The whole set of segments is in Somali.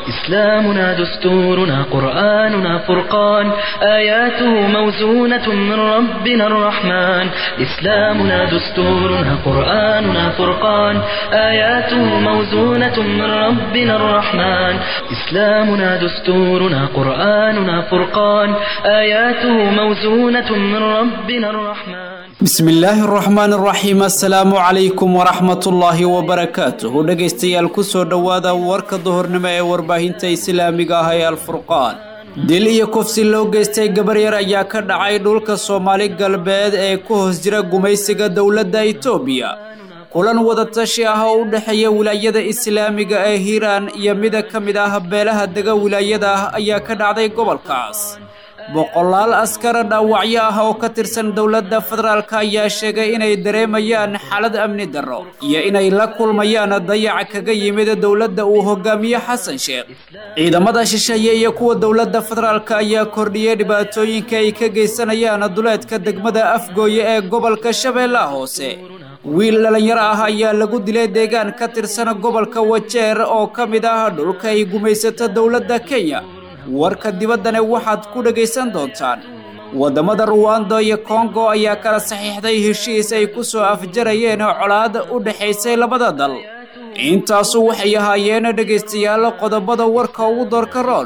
إسلامنا دستورنا قرآننا فرقان آياته موزونة من ربنا الرحمن إسلامنا دستورنا قرآننا فرقان آياته موزونة من ربنا الرحمن إسلامنا دستورنا قرآننا فرقان آياته موزونة من ربنا الرحمن bismi illaahi araxmaan araxiim assalaamu calaykum waraxmatullaahi wabarakaatuhu dhegaystayaal kusoo dhowaada warka duhurnimo ee warbaahinta islaamiga ah ee alfurqaan dil iyo kufsi loo geystay gabar yar ayaa ka dhacay dhulka soomaali galbeed ee ku hoos jira gumaysiga dowladda itoobiya kulan wadatashi ah oo u dhexeeya wilaayada islaamiga ee hiiraan iyo mida ka mid ah beelaha dega wilaayada ah ayaa ka dhacday gobolkaas boqolaal askara dhaawacyo ah oo ka tirsan dowladda federaalk ayaa sheegay inay dareemayaan xaalad amni darro iyo inay la kulmayaan dayac kaga yimid dowladda uu hogaamiye xasan sheekh ciidamada shisheeye iyo kuwa dowladda federaalk ayaa kordhiyey dhibaatooyinka ay ka geysanayaan duleedka degmada afgooye ee gobolka shabeellaha hoose wiil dhalinyaro ah ayaa lagu dilay deegaan ka tirsan gobolka wajeer oo ka mid ah dhulka ay gumaysato dowladda kenya warka dibaddana waxaad ku dhegaysan doontaan waddamada ruwando iyo kongo ayaa kala saxiixday heshiis ay ku soo afjarayeen colaad u dhexaysay labada dal intaasu waxay ahaayeen dhegaystayaal qodobada warka ugu doorka rool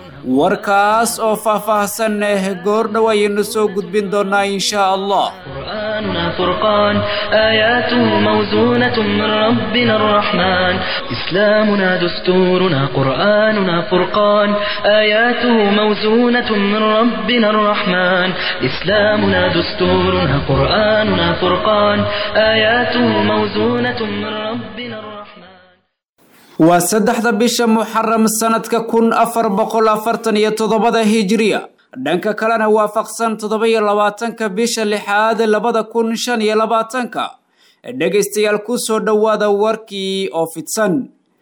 warkaas oo faah-faahsan goordhow ayaynu soo gudbin doonaa inshaa allah قرآننا فرقان آياته موزونة من ربنا الرحمن إسلامنا دستورنا قرآننا فرقان آياته موزونة من ربنا الرحمن إسلامنا دستورنا قرآننا فرقان آياته موزونة من ربنا الرحمن waa saddexda bisha muxaram sanadka kun afar boqol afartan iyo toddobada hijiriya dhanka kalena waafaqsan toddoba-iyo labaatanka bisha lixaad labada kun shan iyo labaatanka dhegaystayaal kusoo dhowaada warkii oo fidsan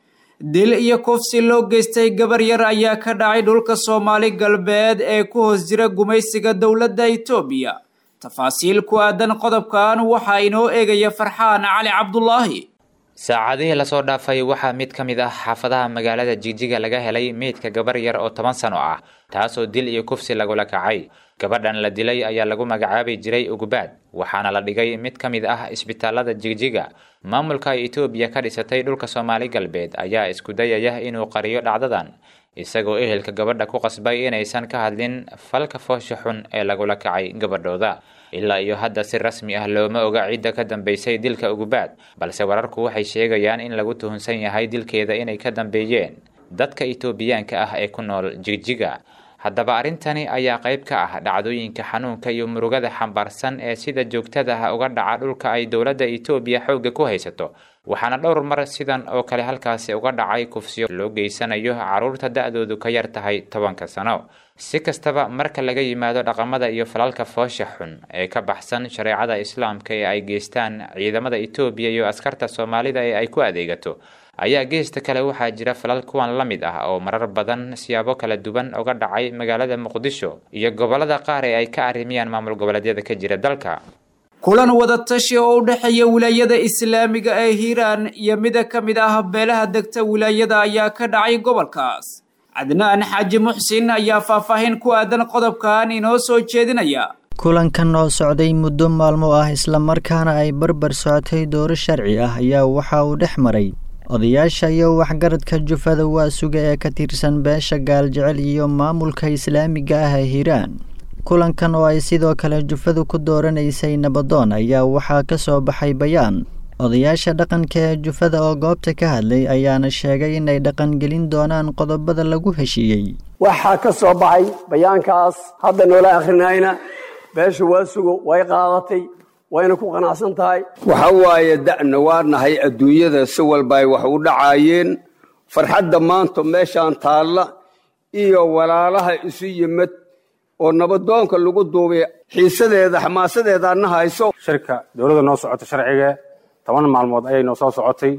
dil iyo kufsi loo geystay gabar yar ayaa ka dhacay dhulka soomaali galbeed ee ku hoos jira gumaysiga dowladda itoobiya tafaasiil ku aadan qodobkan waxaa inoo eegaya farxaan cali cabdulaahi saacadihii lasoo dhaafay waxaa mid ka mid ah xaafadaha magaalada jigjiga laga helay meydka gabar yar oo toban sano ah taasoo dil iyo kufsi lagula kacay gabadhan la dilay ayaa lagu magacaabi jiray ugubaad waxaana la dhigay mid ka mid ah isbitaalada jigjiga maamulka etoobiya ka dhisatay dhulka soomaali galbeed ayaa isku dayaya inuu qariyo dhacdadan isagoo ehelka gabadha ku qasbay inaysan ka hadlin falka foosha xun ee lagula kacay gabadhooda ilaa iyo hadda si rasmi ah looma oga cidda ka dambeysay dilka ugubaad balse wararku waxay sheegayaan in lagu tuhunsan yahay dilkeeda inay ka dambeeyeen dadka itoobiyaanka ah ee ku nool jigjiga haddaba arrintani ayaa qayb ka ah dhacdooyinka xanuunka iyo murugada xambaarsan ee sida joogtada ah uga dhaca dhulka ay dowladda itoobiya xoogga ku haysato waxaana dhowr mar sidan oo kale halkaasi uga dhacay kufsiyo loo geysanayo carruurta da-doodu ka yar tahay tobanka sano si kastaba marka laga yimaado dhaqamada iyo falalka foosha xun ee ka baxsan shareecada islaamka ee ay geystaan ciidamada itoobiya iyo askarta soomaalida ee ay ku adeegato ayaa geesta kale waxaa jira falal kuwan la mid ah oo marar badan siyaabo kala duwan uga dhacay magaalada muqdisho iyo gobolada qaar ee ay ka arrimiyaan maamul goboleedyada ka jira dalka kulan wadatashi oo u dhexeeya wilaayada islaamiga ee hiiraan iyo mida ka mid ah beelaha degta wilaayada ayaa ka dhacay gobolkaas cadnaan xaaji muxsin ayaa faahfaahin ku aadan qodobkan inoo soo jeedinaya kulankan oo socday muddo maalmo ah islamarkaana ay barbar socotay dooro sharci ah ayaa waxa uu dhex maray odayaasha iyo waxgaradka jufada waasuga ee ka tirsan beesha gaaljecel iyo maamulka islaamiga ah ee hiiraan kulankan oo ay sidoo kale jufadu ku dooranaysay nabadoon ayaa waxaa ka soo baxay bayaan odayaasha dhaqanka ee jufada oo goobta ka hadlay ayaana sheegay inay dhaqangelin doonaan qodobada lagu heshiiyey waxaa ka soo baxay bayaankaas hadda noola akhrinayna beesha waasugo way qaadatay wayna ku qanacsan tahay waxa waaye da'na waa nahay adduunyada si walba ay wax u dhacaayeen farxadda maanta meeshaan taalla iyo walaalaha isu yimid oo nabadoonka lagu duubay xiisadeeda xamaasadeeda adna hayso shirka dowladda noo socota sharciga toban maalmood ayay noo soo socotay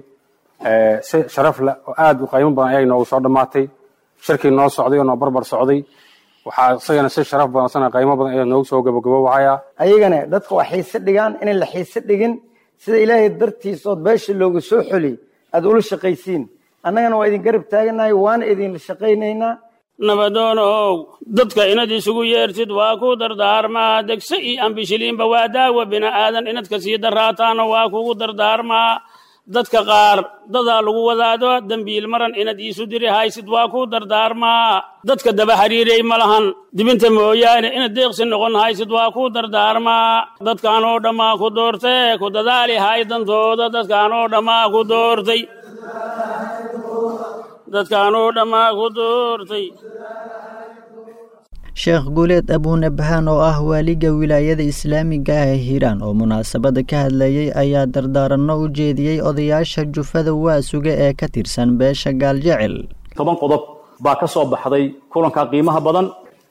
si sharaf leh oo aad u qiimo badan ayay noogu soo dhammaatay shirkii noo socday oo noo barbar socday waxaa isagana si sharaf badan isagana qiimo badan ayaa noogu soo gabagaboobahaya ayagana dadka waa xiise dhigaan inay la xiise dhigin sida ilaahay dartiisa ood beesha looga soo xoli aad ula shaqaysiin annagana waa idin garab taaganahay waana idinla shaqaynaynaa nabadoonow dadka inad isugu yeertid waa ku dardaarmaa degse iyo ambishiliinba waa daawa bini'aadan inad ka sii daraataana waa kugu dardaarmaa dadka qaar dadaa lagu wadaado dembiil maran inad iisu diri haysid waa ku dardaarmaa dadka daba xiriiray ma lahan dibinta mooyaane inad deeqsi noqon haysid waa ku dardaarmaa dadkaanoo dhammaa ku doortee ku dadaali hay dantooda dadkaanoo dhammaa ku doortay dadkaanoo dhammaa ku doortay sheekh guuleed abuunabhaan oo ah waaliga wilaayada islaamiga ah ee hiiraan oo munaasabada ka hadlayey ayaa dardaaranno u jeediyey odayaasha jufada waasuga ee ka tirsan beesha gaaljecel toban qodob baa ka soo baxday kulanka qiimaha badan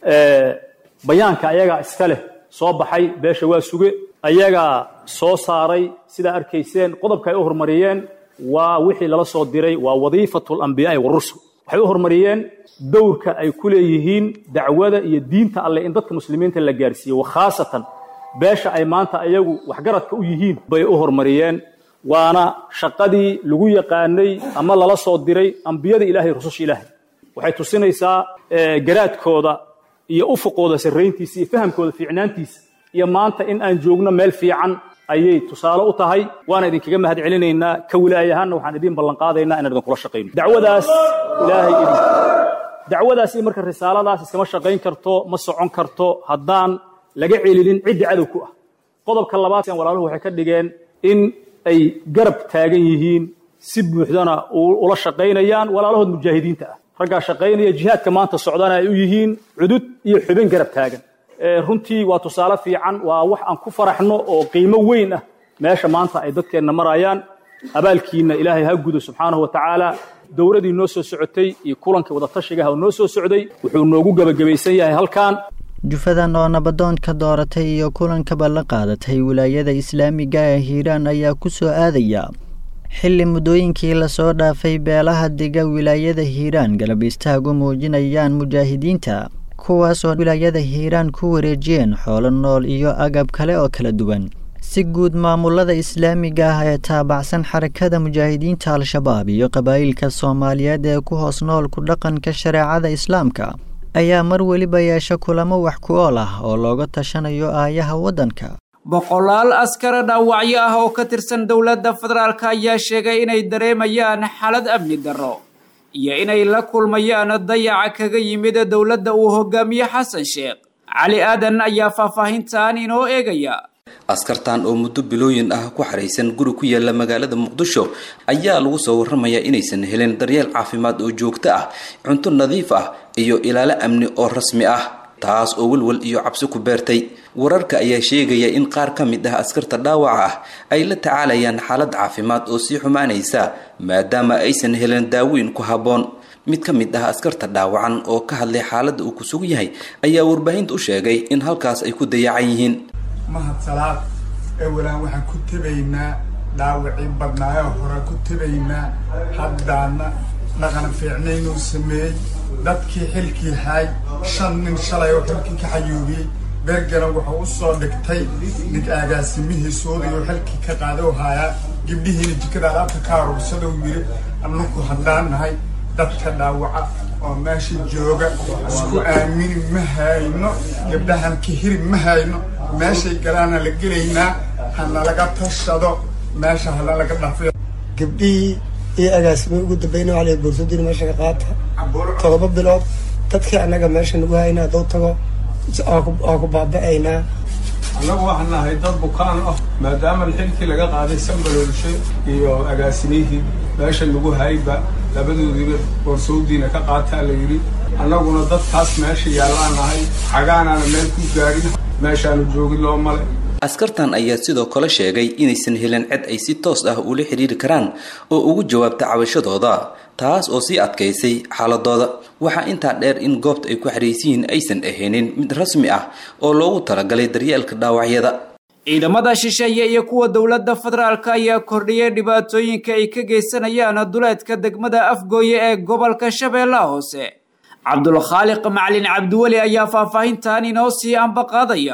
bayaanka ayagaa iska leh soo baxay beesha waasuge ayagaa soo saaray sidaa arkayseen qodobka ay u horumariyeen waa wixii lala soo diray waa wadiifatu alambiyaai warusul waxay u horumariyeen dowrka ay ku leeyihiin dacwada iyo diinta alleh in dadka muslimiinta la gaarsiiyo wakhaasatan beesha ay maanta ayagu waxgaradka u yihiin bay u horumariyeen waana shaqadii lagu yaqaanay ama lala soo diray ambiyada ilahay rususha ilaahay waxay tusinaysaa garaadkooda iyo ufuqooda sarrayntiisa iyo fahamkooda fiicnaantiisa iyo maanta in aan joogno meel fiican ayay tusaale u tahay waana idinkaga mahad celinaynaa ka wilaaye ahaanna waxaan idiin ballanqaadaynaa inaan idinkula shaqayno dacwadaas ilaahay idin dacwadaas iyo marka risaaladaas iskama shaqayn karto ma socon karto haddaan laga celinin cidda cadow ku ah qodobka labaad walaaluhu waxay ka dhigeen in ay garab taagan yihiin si buuxdana ula shaqaynayaan walaalahood mujaahidiinta ah raggaa shaqaynaya jihaadka maanta socdana ay u yihiin cudud iyo xubin garab taagan runtii waa tusaale fiican waa wax aan ku faraxno oo qiimo weyn ah meesha maanta ay dadkeenna marayaan abaalkiina ilaahay ha gudo subxaanahu wa tacaala dowladii noo soo socotay iyo kulankii wadatashigaha oo noo soo socday wuxuu noogu gebagabaysan yahay halkan jufadan oo nabadoonka dooratay iyo kulankaba la qaadatay wilaayada islaamiga ee hiiraan ayaa ku soo aadaya xilli muddooyinkii lasoo dhaafay beelaha dega wilaayada hiiraan galab istaagu muujinayaan mujaahidiinta kuwaas oo wilaayada hiiraan ku wareejiyeen xoolo nool iyo agab kale oo kala duwan si guud maamulada islaamiga ah ee taabacsan xarakada mujaahidiinta al-shabaab iyo qabaa'ilka soomaaliyeed ee ku hoos nool ku dhaqanka shareecada islaamka ayaa mar weliba yeesha kulamo wax ku ool ah oo looga tashanayo aayaha waddanka boqolaal askara dhaawacyo ah oo ka tirsan dowladda federaalk ayaa sheegay inay dareemayaan xaalad amni darro iyo inay la kulmayaan dayaca kaga yimid dowladda uu hogaamiye xasan sheekh cali aadan ayaa faahfaahintan inoo eegaya askartan oo muddo bilooyin ah ku xaraysan guri ku yaala magaalada muqdisho ayaa lagu soo warramayaa inaysan helin daryeel caafimaad oo joogto ah cunto nadiif ah iyo ilaalo amni oo rasmi ah taas oo welwel iyo cabsi ku beertay wararka ayaa sheegaya in qaar ka mid ah askarta dhaawaca ah ay la tacaalayaan xaalad caafimaad oo sii xumaanaysa maadaama aysan helin daaweyn ku habboon mid ka mid ah askarta dhaawacan oo ka hadlay xaaladda uu ku sug yahay ayaa warbaahinta u sheegay in halkaas ay ku dayacan yihiin mahad salaad ewalaan waxaan ku tebaynaa dhaawacii badnaayoo hore ku tebaynaa haddaana dhaqan fiicnaynuu sameeyey dadkii xilkii haay shan nin shalay oo xilkii ka xayuubiyey beergaran wuxuu u soo dhigtay nig agaasimihiisuudiyo xilkii ka qaadou haayaa gibdhihiina jikada alaabta ka aruursadou yidhi annaku haddaan nahay dadka dhaawaca oo meesha jooga isku aamini ma hayno gabdhahan kahiri ma hayno meeshay galaana la gelaynaa hana laga tashado meesha hala laga dhafiyo gabdhihii iyo agaasimay ugu dambayna waxaa la boorsoodina meesha ka qaata todoba bilood dadkii annaga meesha nagu hayna hadduu tago waa ku baaba'aynaa annagu waxaan nahay dad bukaan ah maadaama xilkii laga qaaday sambaloolshe iyo agaasimihii meesha lagu hayba labadoodiiba boorsoodiina ka qaataa la yidhi annaguna dadkaas meesha yaallaan nahay xagaanaana meel ku gaadhin meeshaanu joogin loo male askartan ayaa sidoo kale sheegay inaysan helin cid ay si toos ah ula xidhiiri karaan oo ugu jawaabta cabashadooda taas oo sii adkaysay xaaladooda waxaa intaa dheer in goobta ay ku xariisiyiin aysan ahaynin mid rasmi ah oo loogu talagalay daryeelka dhaawacyada ciidamada shisheeye iyo kuwa dowladda federaalk ayaa kordhiyay dhibaatooyinka ay ka geysanayaan duleedka degmada afgooye ee gobolka shabeellaha hoose cabdulkhaaliq macalin cabdiweli ayaa faahfaahintan inoo sii ambaqaadaya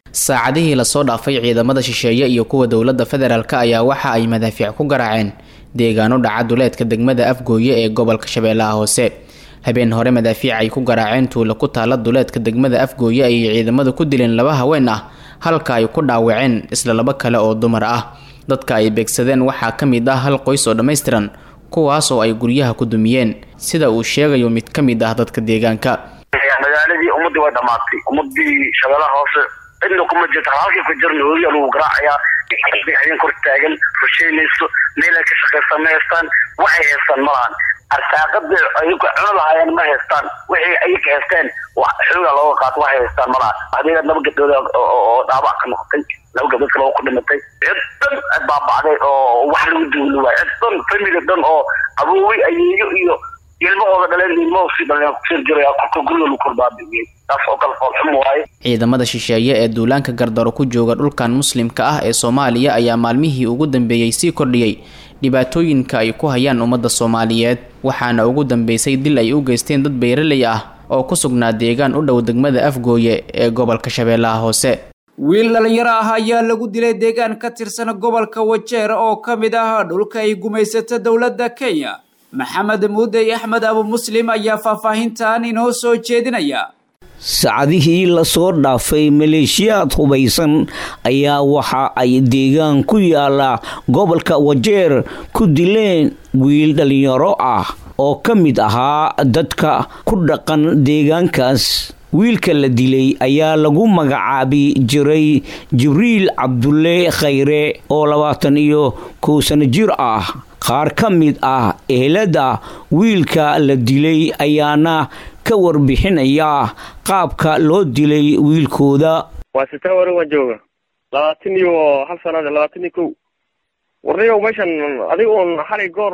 saacadihii lasoo dhaafay ciidamada shisheeye iyo kuwa dowladda federaalk ayaa waxa ay madaafiic ku garaaceen deegaano dhaca duleedka degmada afgooye ee gobolka shabeellaha hoose habeen hore madaafiic ay ku garaaceen tuulo ku taala duleedka degmada afgooye ayay ciidamadu ku dileen laba haween ah halka ay ku dhaawaceen isla laba kale oo dumar ah dadka ay beegsadeen waxaa ka mid ah hal qoys oo dhammaystiran kuwaas oo ay guryaha ku dumiyeen sida uu sheegayo mid ka mid ah dadka deegaanka magaaladii ummadii way dhamaatay ummadii shabeellaha hoose cidna kuma jirta halkii ku jirna hooyaa lagu garaacayaa habeen kor taagan rusheynayso meelay ka shaqaystaan ma haystaan waxay haystaan ma lahan arsaaqada ayagu cuno lahaayeen ma haystaan wixii ayaga haysteen xoogaa looga qaato waxay haystaan ma lahan adiga laba gabdhood oo dhaabac ka noqotay laba gabdhood kale oo ku dhimatay cid dhan baabacday oo wax lagu duuli waayo cid dhan family dhan oo aboowi ayeeyo iyo ilmahooda dhaleen ilmahoosi dhaleen kusir jiraya korka guriga lagu korbaabiiyey taas oo kale foolxum waaye ciidamada shisheeye ee duulaanka gardaro ku jooga dhulkan muslimka ah ee soomaaliya ayaa maalmihii ugu dambeeyey sii kordhiyey dhibaatooyinka ay ku hayaan ummadda soomaaliyeed waxaana ugu dambeysay dil ay u geysteen dad beeraley ah oo ku sugnaa deegaan u dhow degmada afgooye ee gobolka shabeellaha hoose wiil dhalinyaro ah ayaa lagu dilay deegaan ka tirsan gobolka wajeer oo ka mid ah dhulka ay gumaysato dowladda kenya maxamed muudey axmed abu muslim ayaa faahfaahintan inoo soo jeedinaya saacadihii lasoo dhaafay maleeshiyaad hubaysan ayaa waxa ay deegaan ku yaala gobolka wajeer ku dileen wiil dhalinyaro ah oo ka mid ahaa dadka ku dhaqan deegaankaas wiilka la dilay ayaa lagu magacaabi jiray jibriil cabdulle khayre oo labaatan iyo kow sano jir ah qaar ka mid ah ehelada wiilka la dilay ayaana ka warbixinaya qaabka loo dilay wiilkooda waa sitaa warin waan jooga labaatan iyo hal sanada labaatan iyo kow warniyow meeshan adiga uun xalay goor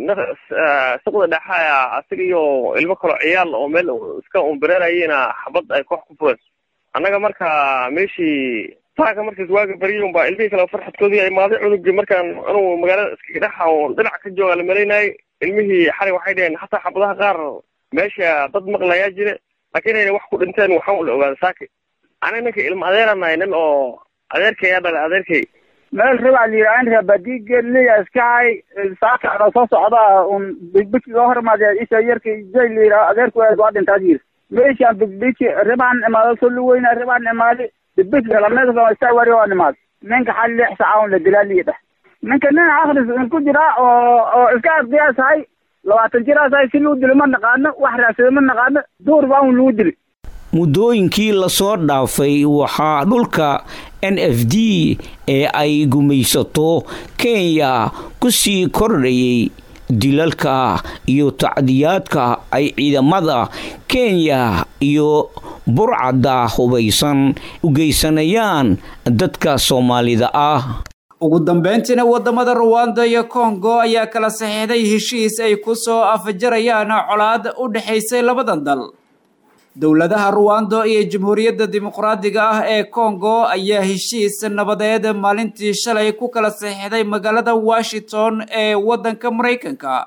suqda dhexaya asiga iyo ilmo kaloo ciyaal oo meel iska unbareerayena xabad ay koox ku fureen annaga marka meeshii taaka markaas waaga baryay unbaa ilmihii kale farxadkoodii ay maaday cunugii markaan anugu magaalada iskaga dhexa oo dhinac ka jooga la malaynayay ilmihii xalay waxay dhaheen hataa xabadaha qaar meesha dad maqlayaa jire laakiin inayna wax ku dhinteen waxaan ula ogaada saaki aniga ninka ilma adeeranahay nin oo adeerkay aa dhalay adeerkay meel rabaa la yidhaha in rabadiigeliya iskahay saaka anoo soo socda un bigbigi ga hormaadee isha yarka jay la yidhaha adeerku waa dhintaad yiri meeshaan bigbigi ribaan imaado soo luweyna ribaan imaadi bigbigi lameedka istaa wari oo imaad ninka xal lix saaca un la dilaa liidha ninka nin akris in ku jira oo oo iska ardiyaasahay labaatan jiraasahay si luu dilo ma naqaano wax raadsado ma naqaano duur baa un lagu dili muddooyinkii lasoo dhaafay waxaa dhulka n f d ee ay gumaysato kenya ku sii kordhayay dilalka iyo tacdiyaadka ay ciidamada kenya iyo burcadda hubaysan u geysanayaan dadka soomaalida ah ugu dambeyntiina wadamada ruwanda iyo kongo ayaa kala saxiixday heshiis ay ku soo afjarayaan colaad u dhexaysay labadan dal dowladaha ruwando iyo jamhuuriyadda dimuqraadiga ah ee kongo ayaa heshiis nabadeed maalintii shalay ku kala saxiixday magaalada washington ee waddanka maraykanka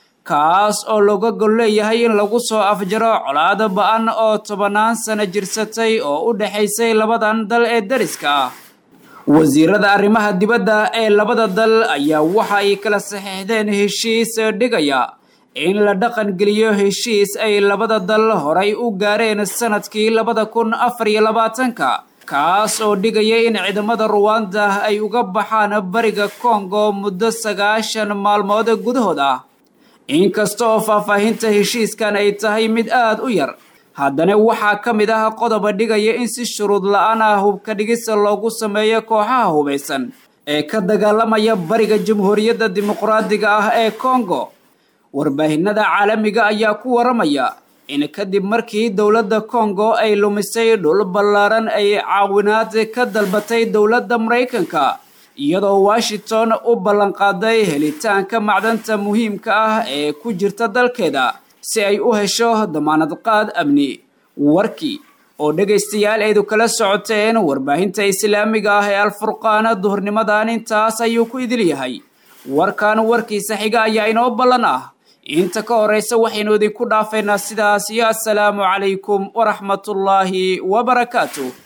kaas oo looga gol leeyahay in lagu soo afjaro colaad ba-an oo tobannaan sano jirsatay oo u dhexaysay labadan dal ee dariska ah wasiirada arrimaha dibadda ee labada dal ayaa waxa ay kala saxiixdeen heshiis dhigaya in la dhaqan geliyo heshiis ay labada dal horay u gaareen sanadkii labada kun afar iyo labaatanka kaas oo dhigaya in ciidamada ruwanda ay uga baxaan bariga kongo muddo sagaashan maalmood gudahood ah inkasta oo faahfaahinta heshiiskan ay tahay mid aada u yar haddana waxaa ka mid ah qodoba dhigaya in si shuruud la-aan ah hubka dhigista loogu sameeyo kooxaha hubaysan ee ka dagaalamaya bariga jamhuuriyadda dimuqraadiga ah ee kongo warbaahinada caalamiga ayaa ku waramaya in kadib markii dowladda kongo ay lumisay dhul ballaaran ay caawinaad ka dalbatay dowladda maraykanka iyadoo washington u ballanqaaday helitaanka macdanta muhiimka ah ee ku jirta dalkeeda si ay u hesho damaanad qaad amni warkii oo dhegaystayaal aydu kala socoteen warbaahinta islaamiga ah ee alfurqaana duhurnimadan intaas ayuu ku idil yahay warkan warkiisa xiga ayaa inoo ballan ah inta ka horeysa waxaynu idinku dhaafaynaa sidaas iyo assalaamu calaykum waraxmatullaahi wabarakaatu